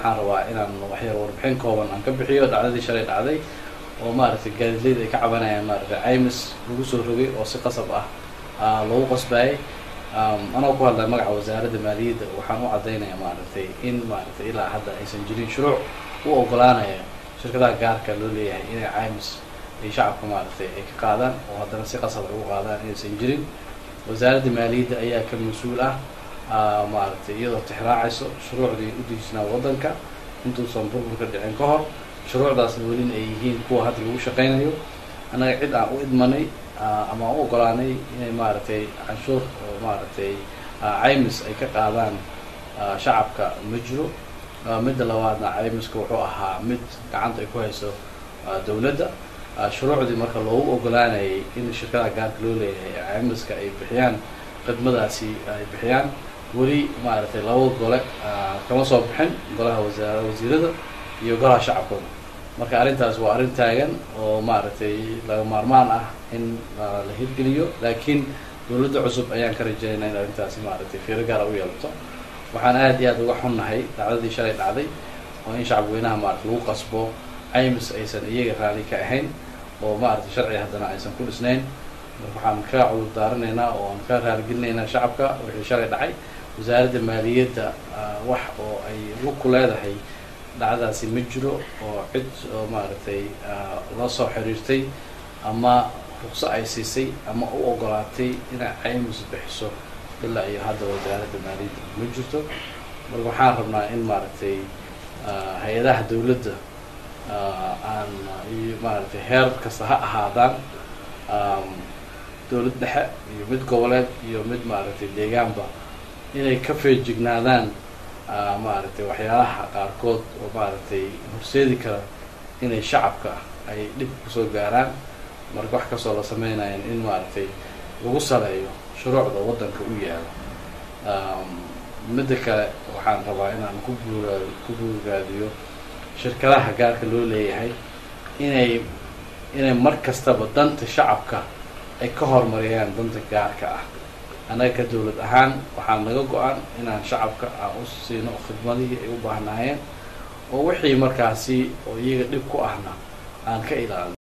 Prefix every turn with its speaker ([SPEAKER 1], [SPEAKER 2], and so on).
[SPEAKER 1] waxaan rabaa inaan waxyar warbixin kooban aan ka bixiyo dhacdadii shalay dhacday oo maaragtay gaadiidleyda ay ka cabanayaan maaragtay caymis lagu soo rogay oo si qasab ah loogu qasbayay anoo ku hadlay magaca wasaaradda maaliyadda waxaan u caddaynaya maaragtay in maaragtay ilaa hadda aysan jirin shuruuc u ogolaanaya shirkadaha gaarka loo leeyahay inay caymis ay shacabka maaragtay ay ka qaadaan oo haddana si qasab ay ugu qaadaan inaysan jirin wasaaradda maaliyadda ayaa ka mas-uul ah maaragtay iyadoo tixraacayso shuruucdii u dejisnaa waddanka intuusan burburka dhicin ka hor shuruucdaasna welina ay yihiin kuwa hadda lagu shaqaynayo annaga cid aan u idmanay ama aan u ogolaanay inay maaragtay canshuur oo maaragtay caymis ay ka qaadaan shacabka ma jiro midda labaadna caymiska wuxuu ahaa mid gacanta ay ku hayso dowladda shuruucdii marka loogu ogolaanayay in shirkadaha gaarka loo leeyahay caymiska ay bixiyaan khidmadaasi ay bixiyaan weli maaragtay laba gole kama soo bixin golaha wasaar wasiirada iyo golaha shacabkooda marka arrintaas waa arrin taagan oo maaragtay laga maarmaan ah in la hirgeliyo laakiin dowladda cusub ayaan ka rajeynaa in arrintaasi maaragtay fiiro gaara u yeelato waxaan aad iyo aad uga xunnahay dhacdadii shalay dhacday oo in shacabweynaha maarata lagu qasbo caymis aysan iyaga raali ka ahayn oo maaragtay sharci haddana aysan ku dhisnayn waxaan ka cudur daaranaynaa oo aan ka raaligelinaynaa shacabka wixii shalay dhacay wasaaradda maaliyadda wax oo ay lug ku leedahay dhacdaasi ma jiro oo cid oo maaragtay la soo xiriirtay ama ruqso ay siisay ama u ogolaatay inay caymis bixiso ilaa iyo hadda wasaaradda maaliyadda ma jirto marka waxaan rabnaa in maaragtay hay-adaha dowladda aan iyo maaragtay heer kasta ha ahaadaan dowlad dhexe iyo mid goboleed iyo mid maaragtay deegaanba inay ka feejignaadaan maaragtay waxyaalaha qaarkood oo maaragtay horseedi kara inay shacabka ay dhib kusoo gaaraan marka wax kastoo la sameynayan in maaragtay lagu saleeyo shuruucda waddanka u yaalo midda kale waxaan rabaa inaan ku buura ku buurgaadiyo shirkadaha gaarka loo leeyahay inay inay mar kastaba danta shacabka ay ka horumariyaan danta gaarka ah annaga ka dowlad ahaan waxaa naga go-an inaan shacabka aan u siino khidmadihii ay u baahnaayeen oo wixii markaasi oo iyaga dhib ku ahna aan ka ilaalino